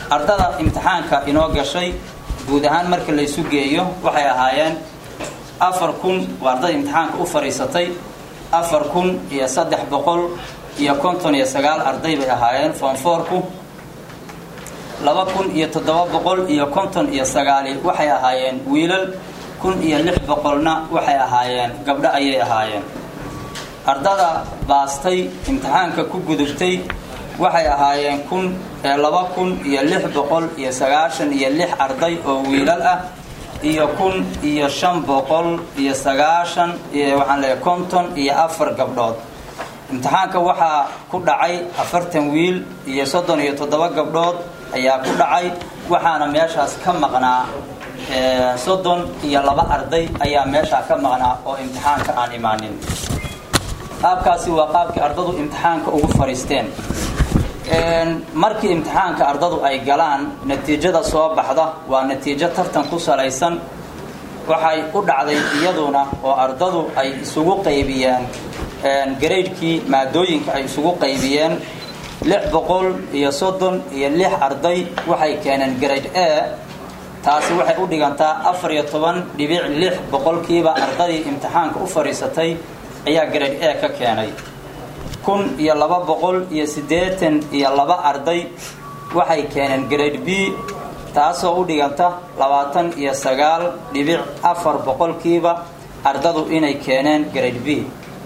ardada imtixaanka inoo gashay guud ahaan marka laysu geeyo waxay ahaayeen afar kun waa ardada imtixaanka u fadhiisatay afar kun iyo saddex boqol iyo konton iyo sagaal arday bay ahaayeen foonfoorku laba kun iyo toddoba boqol iyo konton iyo sagaali waxay ahaayeen wiilal kun iyo lix boqolna waxay ahaayeen gabdho ayay ahaayeen ardada baastay imtixaanka ku gudubtay waxay ahaayeen kun laba kun iyo lix boqol iyo sagaashan iyo lix arday oo wiilal ah iyo kun iyo shan boqol iyo sagaashan iyo waxaan leeyahay konton iyo afar gabdhood imtixaanka waxaa ku dhacay afartan wiil iyo soddon iyo toddoba gabdhood ayaa ku dhacay waxaana meeshaas ka maqnaa soddon iyo laba arday ayaa meeshaa ka maqnaa oo imtixaanka aan imaanin qaabkaasi waa qaabkii ardadu imtixaanka ugu fadhiisteen markii imtixaanka ardadu ay galaan natiijada soo baxda waa natiijo tartan ku salaysan waxay u dhacday iyaduna oo ardadu ay isugu qaybiyeen garaydkii maadooyinka ay isugu qaybiyeen lix boqol iyo soddon iyo lix arday waxay keeneen grade a taasi waxay u dhigantaa afar iyo toban dhibic lix boqolkiiba ardadii imtixaanka u fadhiisatay ayaa grade a ka keenay kun iyo laba boqol iyo siddeetan iyo laba arday waxay keeneen grade b taasoo u dhiganta labaatan iyo sagaal dhibic afar boqolkiiba ardadu inay keeneen grade b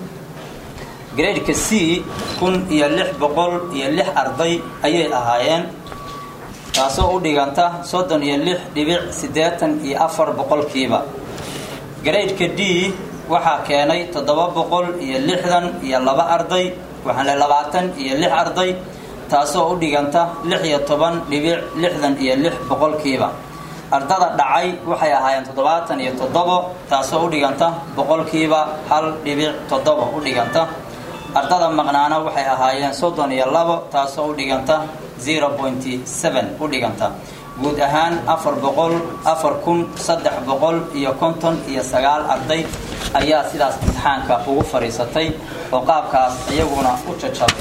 gradeka c kun iyo lix boqol iyo lix arday ayay ahaayeen taasoo u dhiganta soddon iyo lix dhibic siddeetan iyo afar boqolkiiba gradeka d waxaa keenay toddoba boqol iyo lixdan iyo laba arday waxaan le labaatan iyo lix arday taasoo u dhiganta lix iyo toban dhibic lixdan iyo lix boqolkiiba ardada dhacay waxay ahaayeen toddobaatan iyo toddobo taasoo u dhiganta boqolkiiba hal dhibic toddobo u dhiganta ardada maqnaana waxay ahaayeen soddon iyo labo taasoo u dhiganta zero pointy seven u dhiganta guud ahaan afar boqol afar kun saddex boqol iyo konton iyo sagaal arday ayaa sidaas imtixaanka ugu fadhiisatay oo qaabkaas iyaguna u jajabay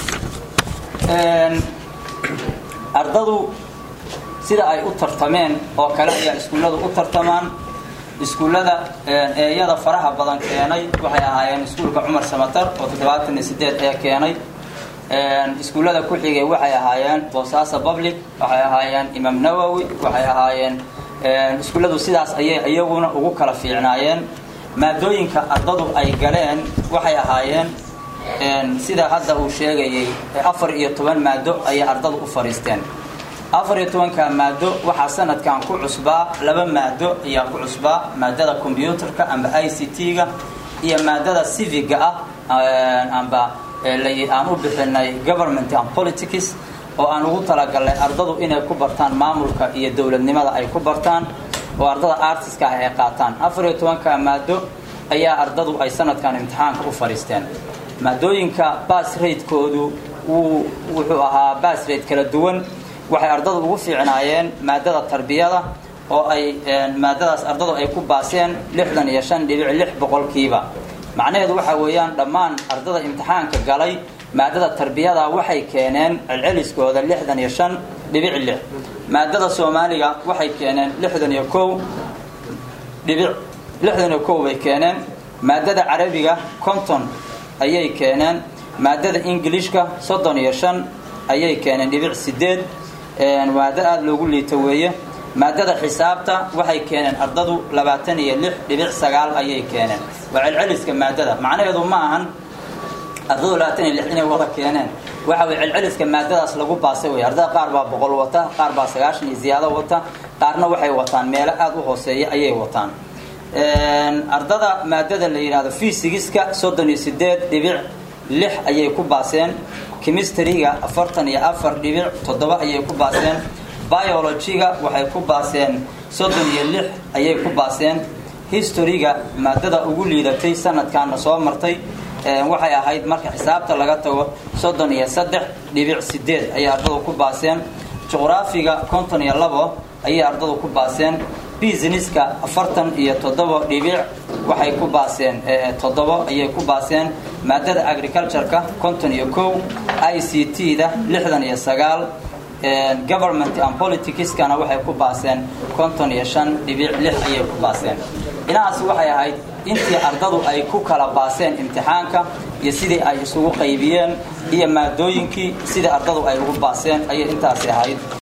ardadu sida ay u tartameen oo kale ayaa iskuulladu u tartamaan iskuullada eeyada faraha badan keenay waxay ahaayeen iskuulka cumar samatar oo toddobaatan iyo sideed ee keenay iskuullada ku xigay waxay ahaayeen boosaaso public waxay ahaayeen imaam nawowi waxay ahaayeen iskuulladu sidaas ayay iyaguna ugu kala fiicnaayeen maadooyinka ardadu ay galeen waxay ahaayeen sida hadda uu sheegayay afar iyo toban maado ayay ardadu u fadhiisteen afar iyo tobanka maado waxaa sanadkan ku cusbaa laba maado ayaa ku cusbaa maadada combyuutarka amba i c t-ga iyo maadada civiga ah amba aan u bixinay government and politics oo aan ugu talagalnay ardadu inay ku bartaan maamulka iyo dowladnimada ay ku bartaan oo ardada artiska ah ay qaataan afar iyo tobanka maado ayaa ardadu ay sanadkan imtixaanka u fadhiisteen maadooyinka bas raidkoodu wuxuu ahaa bas raid kala duwan waxay ardadu ugu fiicnaayeen maadada tarbiyada oo ay maadadaas ardadu ay ku baaseen lixdan iyo shan dhibic lix boqolkiiba macnaheedu waxaa weeyaan dhammaan ardada imtixaanka galay maadada tarbiyada waxay keeneen celceliskooda lixdan iyo shan dhibic lix maadada soomaaliga waxay keeneen lixdan iyo kow dhibic lixdan iyo kow bay keeneen maadada carabiga konton ayay keeneen maadada ingilishka soddon iyo shan ayay keeneen dhibic sideed maado aada loogu liito weeye maadada xisaabta waxay keeneen ardadu labaatan iyo lix dhibic sagaal ayay keeneen waa celceliska maadada macnaheedu ma ahan ardadu labaatan iyo lix inay wada keeneen waxa way celceliska maadadaas lagu baasay wey ardada qaar baa boqol wata qaar baa sagaashan iyo ziyaado wata qaarna waxay wataan meelo aada u hooseeya ayay wataan ardada maadada la yidhahdo fysigiska soddon iyo sideed dhibic lix ayay ku baaseen chemistryga afartan iyo afar dhibic toddoba ayay ku baaseen biologyga waxay ku baaseen soddon iyo lix ayay ku baaseen historyga maadada ugu liidatay sanadkaana soo martay waxay ahayd marka xisaabta laga tago soddon iyo saddex dhibic sideed ayay ardadu ku baaseen juqraafiga konton iyo labo ayay ardadu ku baaseen businesska afartan iyo toddoba dhibic waxay ku baaseen toddobo ayay ku baaseen maadada agricultureka konton iyo kow i c t da lixdan iyo sagaal government and politicskana waxay ku baaseen konton iyo shan dhibic lix ayay ku baaseen inahaas waxay ahayd intii ardadu ay ku kala baaseen imtixaanka iyo sidii ay isugu qaybiyeen iyo maadooyinkii sidii ardadu ay ugu baaseen ayay intaasi ahayd